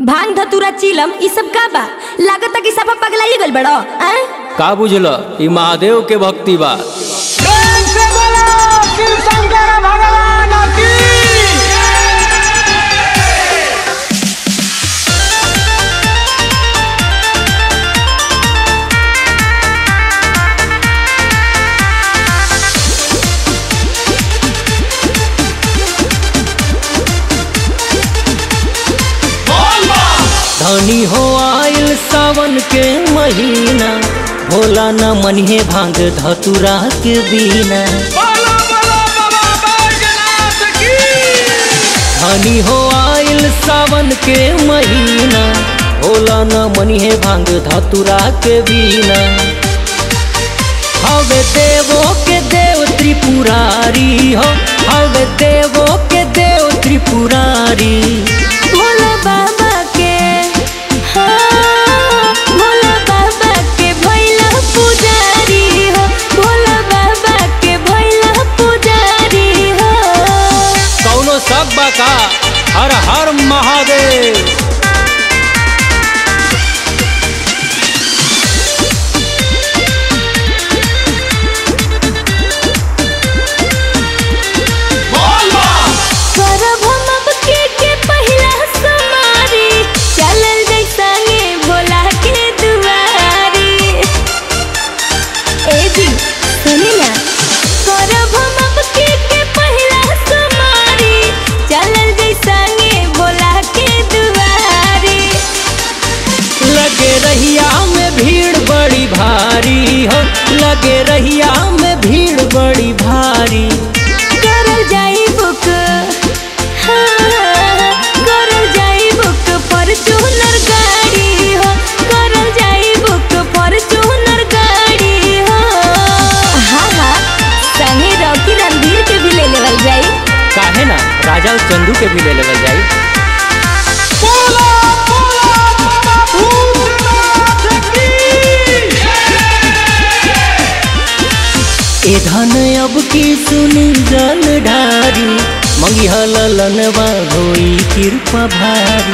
भांग धतूरा चिलम ई सब का बा लागता कि सब पगलाइ गइल बड़ो हैं का बुझल ई महादेव के भक्ति बा प्रेम से बोलो शिव शंकर भगवान की धनी हो आयल सावन के महीना भोला न मनिहे भांग धतुरा के बिना बोलो बोलो बाबा बैजनाथ की धनी हो आयल सावन के महीना भोला न मनिहे भांग धतुरा के बिना हवे देवो के देव त्रिपुरारी हो हवे देवो के देव त्रिपुरारी भोला बाबा के हाँ, भोला बाबा के भैला पुजारी हो भोला बाबा के भैला पुजारी हो कौनो सब बा का हर हर महादेव करब हम अब के के पहिला समारी चलल जाइ संगे भोला के दुआरी ए जी सुनी ना करब हम अब के के पहिला समारी चलल जाइ संगे भोला के दुआरी लगे रहिया में भीड़ बड़ी भारी हो लगे रहिया में भीड़ बड़ी भारी करल जाई बुक हाँ, करल जाई बुक फॉर्च्यूनर गाड़ी हो करल जाई बुक फॉर्च्यूनर गाड़ी हो हाँ हाँ संगे रॉकी रणधीर के भी ले लेवल जाई काहे ना राजा और चंदू के भी ले लेवल जाई बोलो बोलो बाबा भूतनाथ की ए धन अब की सुनी जल ढारी मंगी हलनवा होई कृपा भारी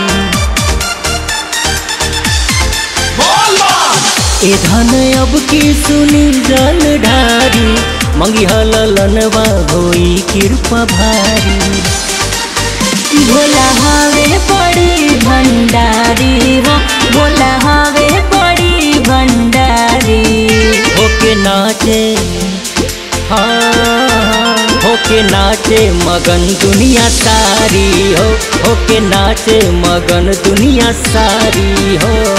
ए धन अब की सुनी जल ढारी मंगी हलनवा होई कृपा भारी भोला हवे बड़ी भंडारी हो भोला हवे बड़ी भंडारी होके नाचे हाँ होके नाचे मगन दुनिया सारी हो होके नाचे मगन दुनिया सारी हो